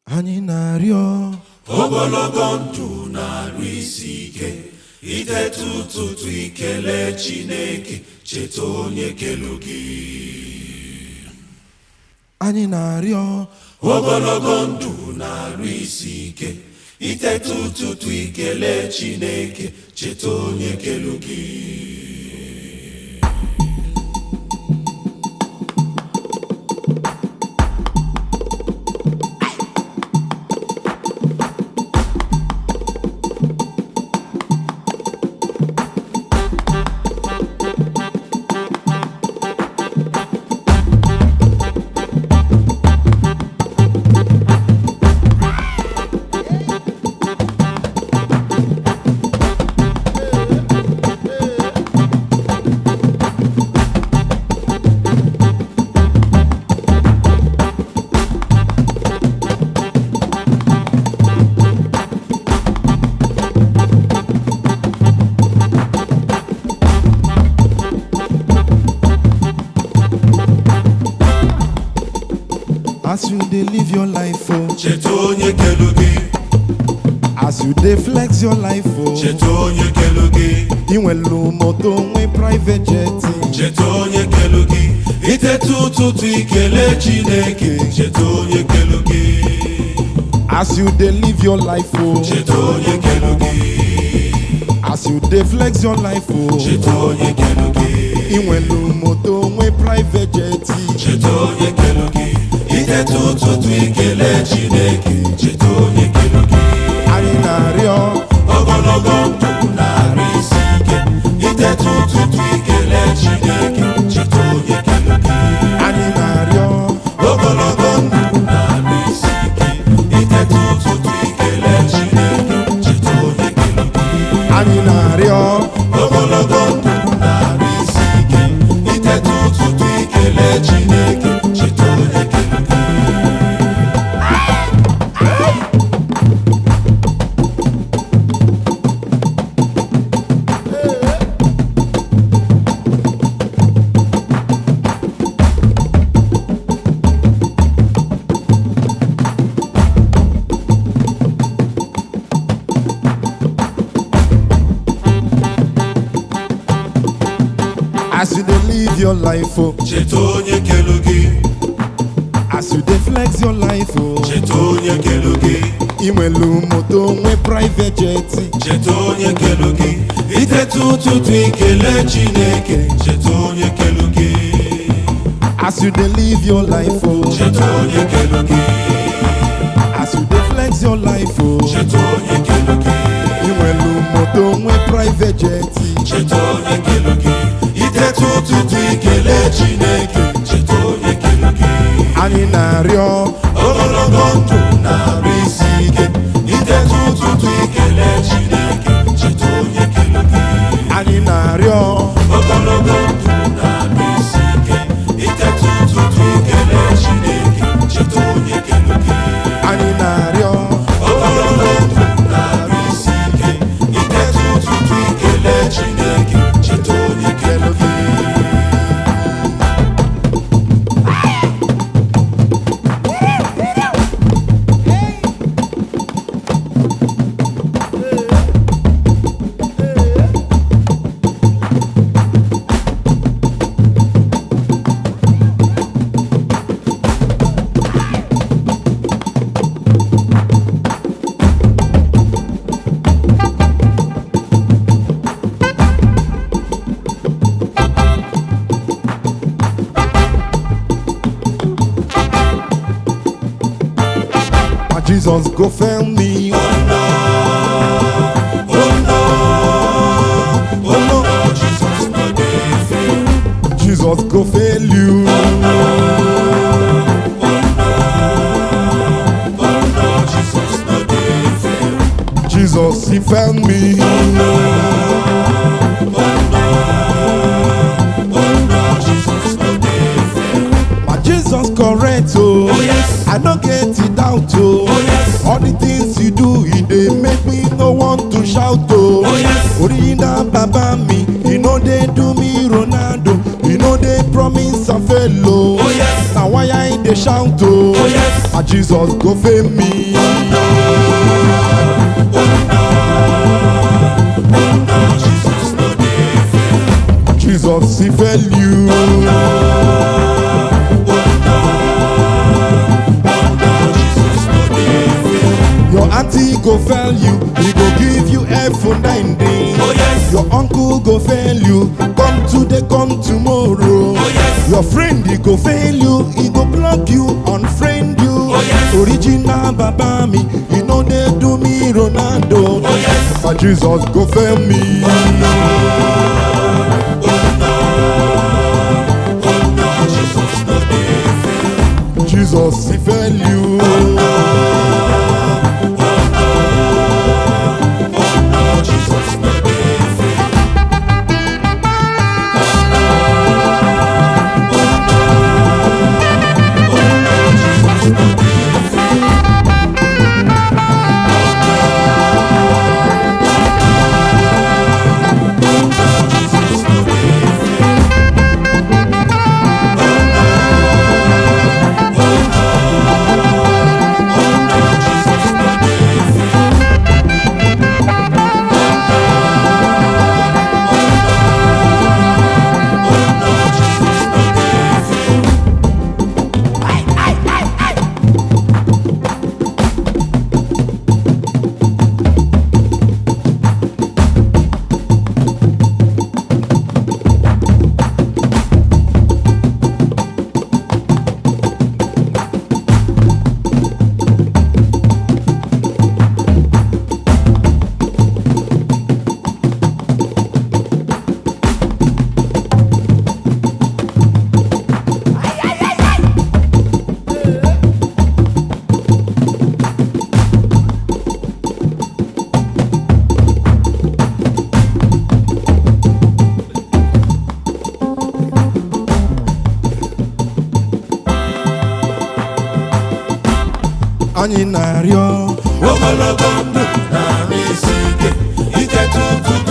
anyị na-arịọ ogologo ndụ na-arụ isi ike ideta ụtụtụ ikele chineke cheta onye kelu gị anyị na-arịọ ogologo ndụ na-arụ isi ike iteta ụtụtụ ikele chineke cheta onye kelu gị as you dey live your life o cheta onye kelu gị as you dey flex your life o cheta onye kelu gị ị nwelu moto nwe private jet cheta onye kelu gị iteta ụtụtụ ikele chineke cheta onye kelu gị as you dey live your life o cheta onye kelu gị as you dey flex your life o cheta onye kelu gị ị nwelu moto nwe private jet cheta onye kelu gị iteta ụtụtụ ikele chineke cheta onye kelu gị anyị na-arịọ ogologo ndụ na-arụ isi ike iteta ụtụtụ ikele chineke cheta onye kelu gị anyị na-arịọ ogologo ndụ na-arụ isi ike iteta ụtụtụ ikele chineke cheta onye kelu gị anyị na-arịọ ogologo ndụ na-arụ isi ike iteta ụtụtụ ikele chineke cheta onye kelu gị as you dey live your life o cheta onye kelu gị as you dey flex your life o cheta onye kelu gị ị nwelu moto nwe private jet cheta onye kelu gị iteta ụtụtụ ikele chineke cheta onye kelu gị as you dey live your life o cheta onye kelu gị as you dey flex your life o cheta onye kelu gị ị nwelu moto nwe private jet cheta onye kelu gị iteta ụtụtụ ikele chineke cheta onye kelu gị anyị na-arịọ ogologo ndụ na-arụ isi ike iteta ụtụtụ ikele chineke cheta onye kelu gị anyị na-arịọ ogologo ndụ na-arụ isi ike iteta ụtụtụ ikele chineke cheta onye kelu gị anyị na-arịọ ogologo ndụ na-arụ isi ike iteta ụtụtụ ikele chineke cheta onye kelu gị ma Jesus go fail me oh no oh no jesus no dey fail Jesus go fail you oh no jesus no dey fail Jesus he fail me oh no jesus no dey fail ma Jesus correct o Oh, yes. I no get it doubt o Oh, yes. all the things you do e dey make me no want to shout o Oh, yes. original baba mi e no dey do me Ronaldo e no dey promise am fail o Oh, yes. na why I dey shout oh, Oh, yes. ah, Jesus go fame me. Jesus no dey fail. Jesus he fail you. Jesus no dey fail. Your auntie go fail you, he go give you F for nine days. Oh yes. Your uncle go fail you, come today, come tomorrow. Oh, yes. Your friend he go fail you, he go block you, unfriend you. Oh, yes. Original baba me, he know they do me Ronaldo. Oh, yes. But Jesus go fail me. Jesus no dey fail. Jesus he fail you. Jesus no dey fail. Jesus no dey fail. Jesus no dey fail. Jesus no dey fail. Jesus no dey fail. Anyị na-arịọ ogologo ndụ na-arụ isi ike ike tutu